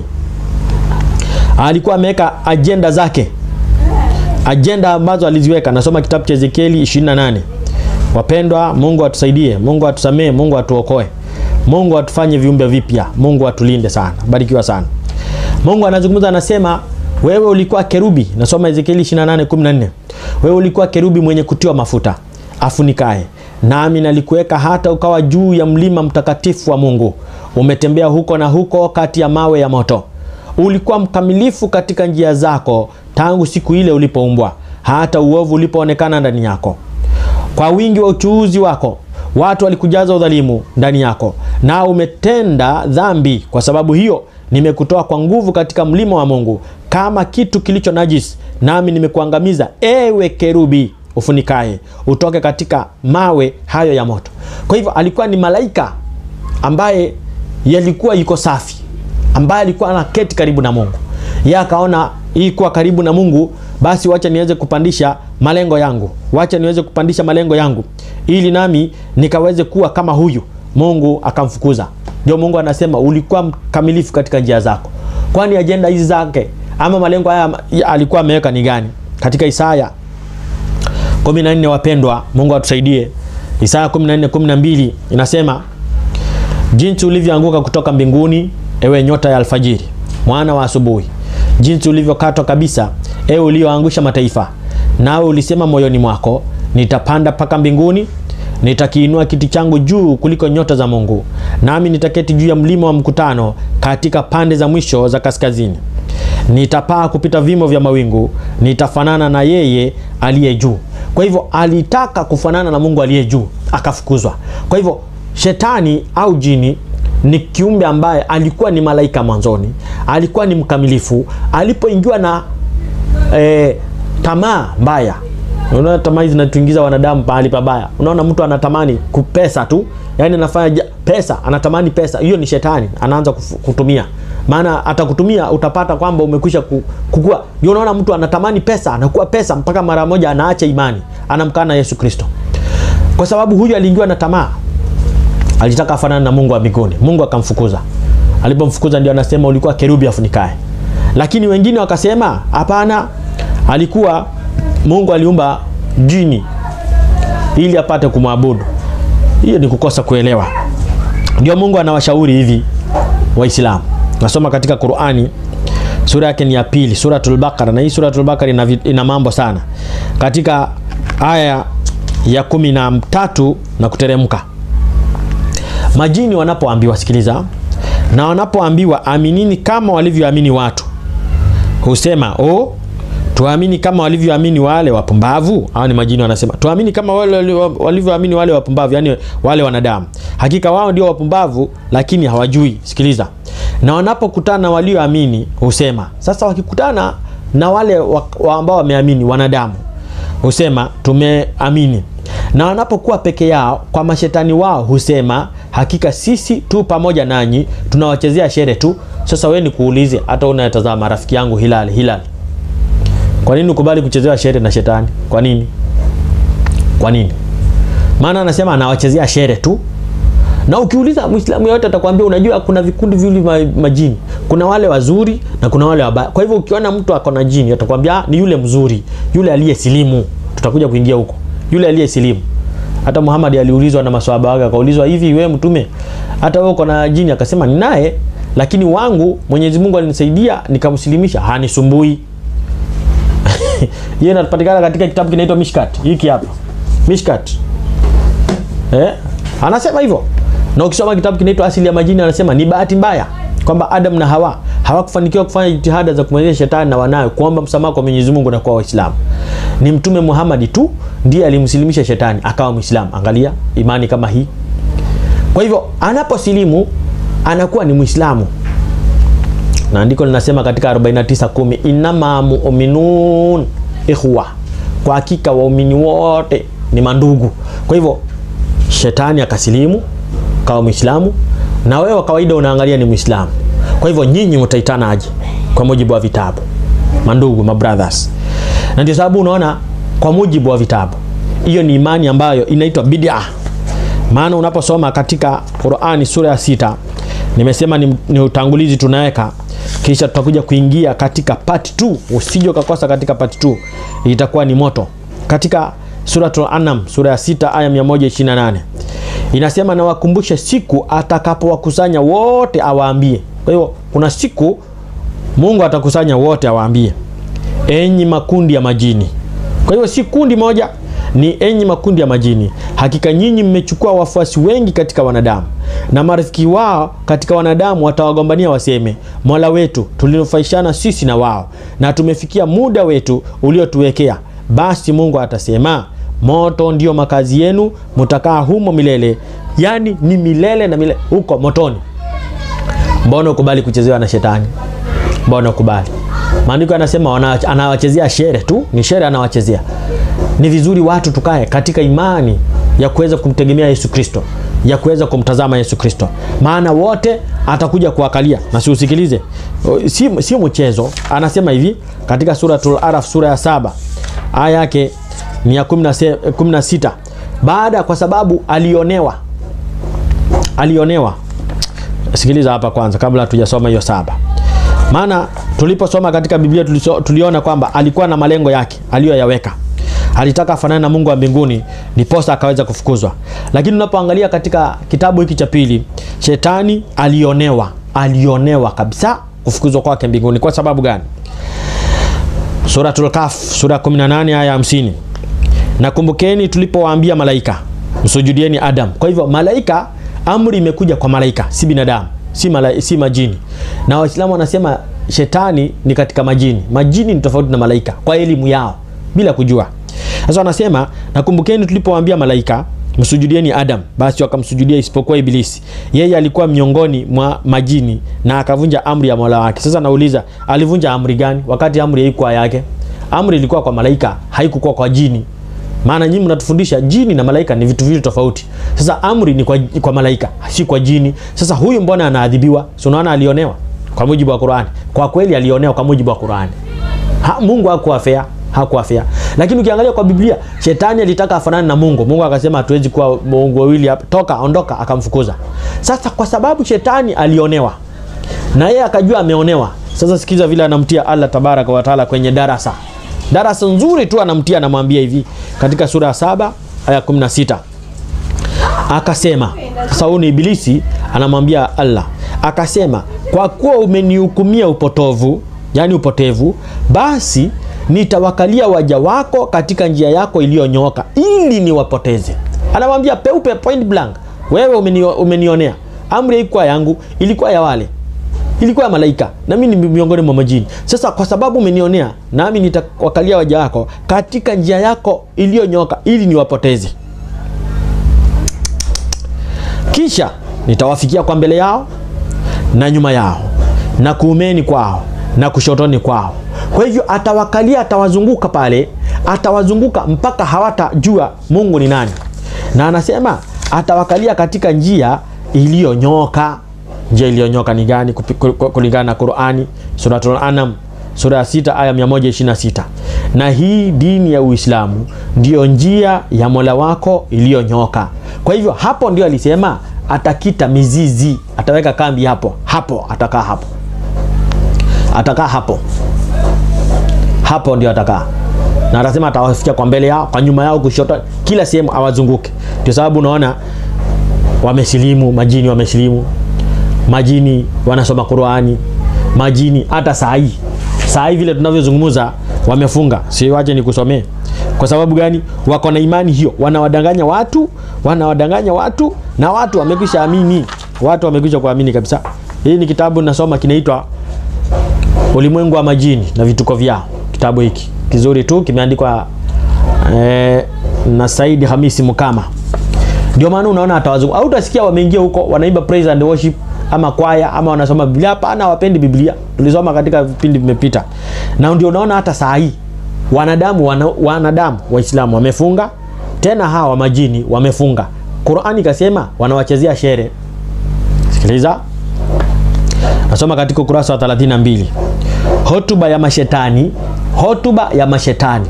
alikuwa ameweka ajenda zake, ajenda ambazo aliziweka. Nasoma kitabu cha Ezekieli 28. Wapendwa, Mungu atusaidie, Mungu atusamee, Mungu atuokoe, Mungu atufanye viumbe vipya, Mungu atulinde sana. Barikiwa sana. Mungu anazungumza, anasema wewe ulikuwa kerubi. Nasoma Ezekieli 28:14. Wewe ulikuwa kerubi mwenye kutiwa mafuta afunikae nami nalikuweka hata ukawa juu ya mlima mtakatifu wa Mungu. Umetembea huko na huko kati ya mawe ya moto. Ulikuwa mkamilifu katika njia zako tangu siku ile ulipoumbwa, hata uovu ulipoonekana ndani yako. Kwa wingi wa uchuuzi wako watu walikujaza udhalimu ndani yako, nao umetenda dhambi. Kwa sababu hiyo nimekutoa kwa nguvu katika mlima wa Mungu kama kitu kilicho najisi, nami nimekuangamiza, ewe kerubi ufunikaye utoke katika mawe hayo ya moto. Kwa hivyo alikuwa ni malaika ambaye yalikuwa yuko safi, ambaye alikuwa anaketi karibu na Mungu. Yeye akaona hii kuwa karibu na Mungu, basi wacha niweze kupandisha malengo yangu, wacha niweze kupandisha malengo yangu ili nami nikaweze kuwa kama huyu. Mungu akamfukuza. Ndio Mungu anasema ulikuwa mkamilifu katika njia zako. Kwani ajenda hizi zake ama malengo haya alikuwa ameweka ni gani? Katika Isaya 14 wapendwa, Mungu atusaidie. Isaya 14:12 inasema jinsi ulivyoanguka kutoka mbinguni, ewe nyota ya alfajiri, mwana wa asubuhi, jinsi ulivyokatwa kabisa, ewe ulioangusha mataifa. Nawe ulisema moyoni mwako, nitapanda mpaka mbinguni, nitakiinua kiti changu juu kuliko nyota za Mungu, nami nitaketi juu ya mlima wa mkutano katika pande za mwisho za kaskazini. Nitapaa kupita vimo vya mawingu, nitafanana na yeye aliye juu. Kwa hivyo alitaka kufanana na Mungu aliye juu, akafukuzwa. Kwa hivyo shetani au jini ni kiumbe ambaye alikuwa ni malaika mwanzoni, alikuwa ni mkamilifu. Alipoingiwa na e, tamaa mbaya, unaona tamaa hizi zinatuingiza wanadamu pahali pabaya. Unaona mtu anatamani kupesa tu, yani anafanya pesa, anatamani pesa, hiyo ni shetani anaanza kutumia maana atakutumia utapata kwamba umekwisha kukua. Ndio unaona mtu anatamani pesa, anakuwa pesa mpaka mara moja anaacha imani, anamkana Yesu Kristo, kwa sababu huyu aliingiwa na tamaa, alitaka afanane na Mungu wa mbinguni. Mungu akamfukuza. Alipomfukuza ndio anasema ulikuwa kerubi afunikae, lakini wengine wakasema hapana, alikuwa Mungu aliumba jini ili apate kumwabudu. Hiyo ni kukosa kuelewa. Ndio Mungu anawashauri hivi Waislamu nasoma katika Qur'ani sura yake ni ya pili, Suratul Baqara, na hii Suratul Baqara ina, ina mambo sana. Katika aya ya kumi na tatu na kuteremka, majini wanapoambiwa, sikiliza, na wanapoambiwa aminini kama walivyoamini watu, husema o, tuamini kama walivyoamini wale wapumbavu. Hao ni majini wanasema tuamini kama wale walivyoamini wale wapumbavu, yani wale wanadamu. Hakika wao ndio wapumbavu, lakini hawajui. Sikiliza, na wanapokutana na walioamini husema. Sasa wakikutana na wale wa, wa ambao wameamini wanadamu husema tumeamini, na wanapokuwa peke yao kwa mashetani wao husema hakika sisi tu pamoja nanyi tunawachezea shere tu. Sasa wewe nikuulize, hata unayetazama rafiki yangu Hilal, Hilal, kwa nini ukubali kuchezewa shere na shetani? Kwa nini? Kwa nini? Maana anasema anawachezea shere tu na ukiuliza Muislamu yote atakwambia, unajua kuna vikundi viwili majini, kuna wale wazuri na kuna wale wabaya. Kwa hivyo ukiona mtu ako na jini atakwambia ni yule mzuri, yule aliyesilimu. Tutakuja kuingia huko, yule aliyesilimu. Hata Muhammad aliulizwa na maswahaba wake, akaulizwa hivi, wewe mtume, hata wewe uko na jini? Akasema ni naye, lakini wangu Mwenyezi Mungu alinisaidia nikamsilimisha, hanisumbui. Yeye inapatikana katika kitabu kinaitwa Mishkat, hiki hapa Mishkat, eh, anasema hivyo na ukisoma kitabu kinaitwa Asili ya Majini anasema ni bahati mbaya kwamba Adam na Hawa hawakufanikiwa kufanya jitihada za kumwezesha shetani na wanawe kuomba msamaha kwa Mwenyezi Mungu na kwa Waislamu. Ni Mtume Muhammad tu ndiye alimsilimisha shetani akawa Muislamu. Angalia imani kama hii. Kwa hivyo anaposilimu anakuwa ni Muislamu, na andiko linasema katika 49:10 inama mu'minun ikhwa, kwa hakika waumini wote ni mandugu. Kwa hivyo shetani akasilimu kawa Muislamu na wewe kawaida unaangalia ni Muislamu. Kwa hivyo nyinyi mtaitana aje kwa mujibu wa vitabu, mandugu, mabrothers. Na ndio sababu unaona kwa mujibu wa vitabu, hiyo ni imani ambayo inaitwa bid'a. Maana unaposoma katika Qur'ani sura ya sita, nimesema ni, ni utangulizi tunaweka, kisha tutakuja kuingia katika part 2. Usije ukakosa katika part 2, itakuwa ni moto. Katika Suratul An'am sura ya sita aya 128 inasema na wakumbushe siku atakapowakusanya wote awaambie. Kwa hiyo kuna siku Mungu atakusanya wote awaambie, enyi makundi ya majini. Kwa hiyo si kundi moja, ni enyi makundi ya majini, hakika nyinyi mmechukua wafuasi wengi katika wanadamu, na marafiki wao katika wanadamu watawagombania waseme, Mola wetu tulinufaishana sisi na wao, na tumefikia muda wetu uliotuwekea. Basi Mungu atasema moto ndio makazi yenu, mutakaa humo milele. Yaani ni milele na milele huko motoni. Mbona ukubali kuchezewa na shetani? Mbona ukubali? Maandiko yanasema anawachezea shere tu, ni shere anawachezea. Ni vizuri watu tukae katika imani ya kuweza kumtegemea Yesu Kristo, ya kuweza kumtazama Yesu Kristo, maana wote atakuja kuwakalia. Na si usikilize, si, si mchezo. Anasema hivi katika Suratul Araf sura ya saba aya yake ni ya 16 baada kwa sababu alionewa alionewa. Sikiliza hapa kwanza, kabla hatujasoma hiyo saba. Maana tuliposoma katika Biblia tuliso, tuliona kwamba alikuwa na malengo yake aliyoyaweka. Alitaka afanane na Mungu wa mbinguni, ndiposa akaweza kufukuzwa. Lakini unapoangalia katika kitabu hiki cha pili, shetani alionewa, alionewa kabisa kufukuzwa kwake mbinguni. Kwa sababu gani? Suratul Kahf sura 18 aya 50 Nakumbukeni tulipowaambia malaika msujudieni Adam. Kwa hivyo malaika, amri imekuja kwa malaika, si binadamu, si, mala, si majini. Na Waislamu wanasema shetani ni katika majini. Majini ni tofauti na malaika kwa elimu yao bila kujua. Sasa wanasema nakumbukeni tulipowaambia malaika msujudieni Adam. Basi wakamsujudia isipokuwa Ibilisi, yeye alikuwa miongoni mwa majini na akavunja amri ya Mola wake. Sasa nauliza, alivunja amri gani wakati amri haikuwa yake? Amri ilikuwa kwa malaika, haikukuwa kwa jini. Maana nyinyi mnatufundisha jini na malaika ni vitu viwili tofauti. Sasa amri ni kwa, kwa malaika, si kwa jini. Sasa huyu mbona anaadhibiwa? Si unaona alionewa kwa mujibu wa Qur'ani. Kwa kweli alionewa kwa mujibu wa Qur'ani. Ha, Mungu hakuwa fair, hakuwa fair. Lakini ukiangalia kwa Biblia, shetani alitaka afanane na Mungu. Mungu akasema hatuwezi kuwa Mungu wawili hapa. Toka, ondoka, akamfukuza. Sasa kwa sababu shetani alionewa na yeye akajua ameonewa. Sasa sikiza vile anamtia Allah tabaraka wa taala kwenye darasa darasa nzuri tu anamtia, anamwambia hivi katika sura ya saba aya 16 akasema. Sasa huyu ni Ibilisi anamwambia Allah, akasema kwa kuwa umenihukumia upotovu, yani upotevu, basi nitawakalia waja wako katika njia yako iliyonyooka ili niwapoteze. Anamwambia peupe, point blank, wewe umenio, umenionea. Amri haikuwa yangu, ilikuwa ya wale ilikuwa ya malaika na mimi ni miongoni mwa majini. Sasa kwa sababu umenionea, nami nitawakalia waja wako katika njia yako iliyonyoka ili niwapoteze. Kisha nitawafikia kwa mbele yao na nyuma yao na kuumeni kwao na kushotoni kwao. Kwa hivyo atawakalia, atawazunguka pale, atawazunguka mpaka hawatajua Mungu ni nani, na anasema atawakalia katika njia iliyonyoka njia iliyonyoka ni gani kulingana na Qur'ani Suratul Anam sura ya 6 aya 126. Na hii dini ya Uislamu ndiyo njia ya Mola wako iliyonyoka. Kwa hivyo hapo ndio alisema atakita mizizi, ataweka kambi hapo hapo, atakaa hapo, atakaa hapo hapo, ndio atakaa na atasema atawafikia kwa mbele yao, kwa nyuma yao, kushoto, kila sehemu awazunguke. Ndio sababu unaona wamesilimu, majini wamesilimu majini wanasoma Qur'ani, majini hata saa hii saa hii vile tunavyozungumza wamefunga. Si waje nikusomee. Kwa sababu gani? Wako na imani hiyo, wanawadanganya watu, wanawadanganya watu na watu wamekwisha amini, watu wamekwisha kuamini kabisa. Hii ni kitabu nasoma, kinaitwa Ulimwengu wa Majini na Vituko Vyao. Kitabu hiki kizuri tu, kimeandikwa eh, na Said Hamisi Mukama. Ndio maana unaona atawazungu au utasikia wameingia huko wanaimba praise and worship ama kwaya ama wanasoma Biblia. Hapana, hawapendi Biblia. Tulisoma katika vipindi vimepita, na ndio unaona hata saa hii wanadamu wana, wanadamu Waislamu wamefunga tena, hawa majini wamefunga. Qur'ani kasema wanawachezea shere. Sikiliza, nasoma katika ukurasa wa 32, hotuba ya mashetani, hotuba ya mashetani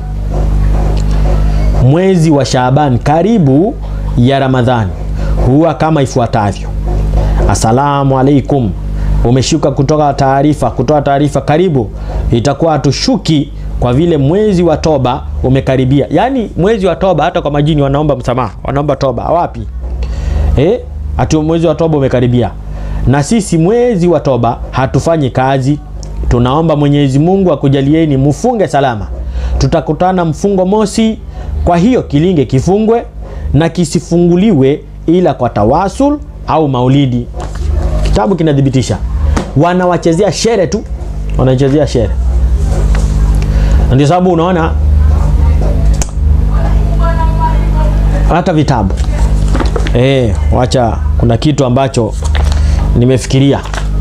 mwezi wa Shaaban karibu ya Ramadhani huwa kama ifuatavyo: Asalamu alaikum, umeshuka kutoka taarifa kutoa taarifa karibu, itakuwa hatushuki kwa vile mwezi wa toba umekaribia. Yaani mwezi wa toba, hata kwa majini wanaomba msamaha, wanaomba toba. Wapi eh? Ati mwezi wa toba umekaribia, na sisi mwezi wa toba hatufanyi kazi, tunaomba Mwenyezi Mungu akujalieni mufunge salama. Tutakutana mfungo mosi, kwa hiyo kilinge kifungwe na kisifunguliwe ila kwa tawasul au maulidi. Kitabu kinathibitisha, wanawachezea shere tu, wanachezea shere. Ndio sababu unaona hata vitabu e, wacha, kuna kitu ambacho nimefikiria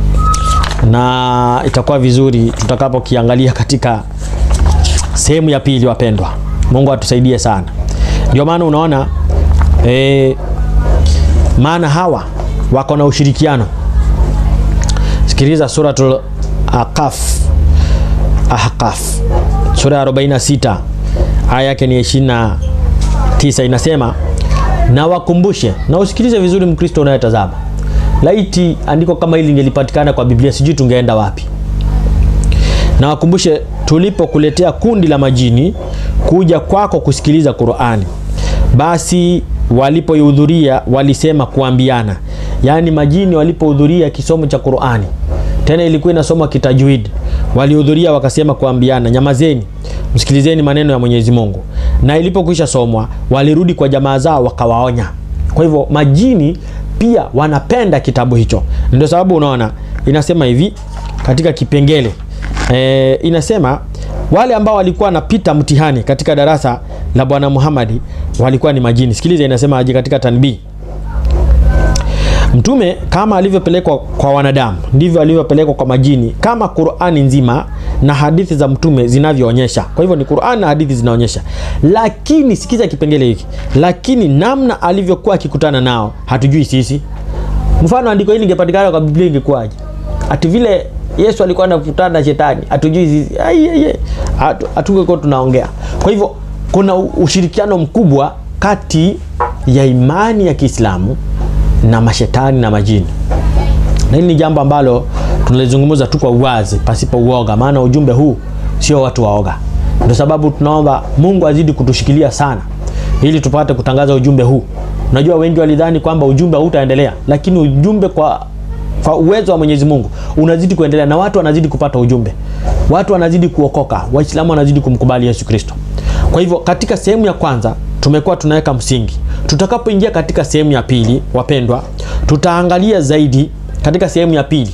na itakuwa vizuri tutakapokiangalia katika sehemu ya pili. Wapendwa, Mungu atusaidie sana. Ndio maana unaona e, maana hawa wako na ushirikiano. Sikiliza Suratul Ahqaf, Ahqaf sura ya 46 aya yake ni 29, inasema na wakumbushe. Na usikilize vizuri, Mkristo unayetazama, laiti andiko kama hili lingelipatikana kwa Biblia, sijui tungeenda wapi. Na wakumbushe tulipokuletea kundi la majini kuja kwako kusikiliza Qur'ani, basi walipohudhuria walisema kuambiana, yaani majini walipohudhuria kisomo cha Qur'ani, tena ilikuwa inasomwa kitajwid, walihudhuria wakasema kuambiana, nyamazeni, msikilizeni maneno ya Mwenyezi Mungu. Na ilipokwisha somwa, walirudi kwa jamaa zao wakawaonya. Kwa hivyo majini pia wanapenda kitabu hicho, ndio sababu unaona inasema hivi katika kipengele e, inasema wale ambao walikuwa wanapita mtihani katika darasa la Bwana Muhammad walikuwa ni majini. Sikiliza inasema aje katika tanbii Mtume kama alivyopelekwa kwa wanadamu ndivyo alivyopelekwa kwa majini, kama Qur'ani nzima na hadithi za mtume zinavyoonyesha. Kwa hivyo ni Qur'ani na hadithi zinaonyesha, lakini sikiza kipengele hiki, lakini namna alivyokuwa akikutana nao hatujui sisi. Mfano andiko hili lingepatikana kwa Biblia ingekuwaje? Ati vile Yesu alikuwa anakutana na shetani, hatujui sisi. Ai ai ai. Hatungekuwa tunaongea. Kwa hivyo kuna ushirikiano mkubwa kati ya imani ya Kiislamu na mashetani na majini, na hili ni jambo ambalo tunalizungumza tu kwa uwazi, pasipo uoga, maana ujumbe huu sio watu waoga. Ndio sababu tunaomba Mungu azidi kutushikilia sana, ili tupate kutangaza ujumbe huu. Unajua, wengi walidhani kwamba ujumbe hautaendelea, lakini ujumbe kwa kwa uwezo wa Mwenyezi Mungu unazidi kuendelea na watu wanazidi kupata ujumbe, watu wanazidi kuokoka, Waislamu wanazidi kumkubali Yesu Kristo. Kwa hivyo katika sehemu ya kwanza tumekuwa tunaweka msingi. Tutakapoingia katika sehemu ya pili, wapendwa, tutaangalia zaidi katika sehemu ya pili,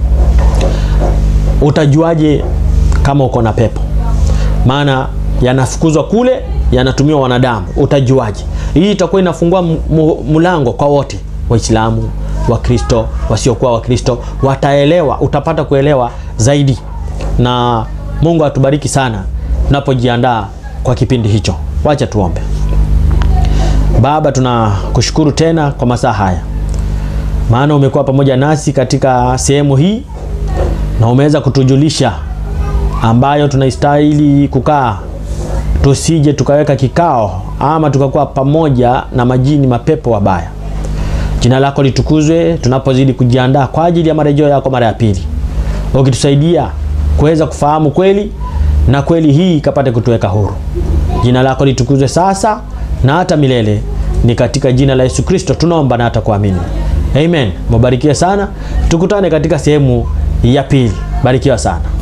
utajuaje kama uko na pepo? Maana yanafukuzwa kule, yanatumiwa wanadamu, utajuaje? Hii itakuwa inafungua mlango kwa wote, Waislamu, Wakristo, wasiokuwa Wakristo wataelewa, utapata kuelewa zaidi, na Mungu atubariki sana tunapojiandaa kwa kipindi hicho. Wacha tuombe. Baba, tunakushukuru tena kwa masaa haya, maana umekuwa pamoja nasi katika sehemu hii na umeweza kutujulisha ambayo tunaistahili kukaa, tusije tukaweka kikao ama tukakuwa pamoja na majini mapepo wabaya. Jina lako litukuzwe tunapozidi kujiandaa kwa ajili ya marejeo yako mara ya pili, ukitusaidia kuweza kufahamu kweli na kweli hii ikapate kutuweka huru. Jina lako litukuzwe sasa na hata milele. Ni katika jina la Yesu Kristo tunaomba na hata kuamini, amen. Mubarikiwe sana, tukutane katika sehemu ya pili. Barikiwa sana.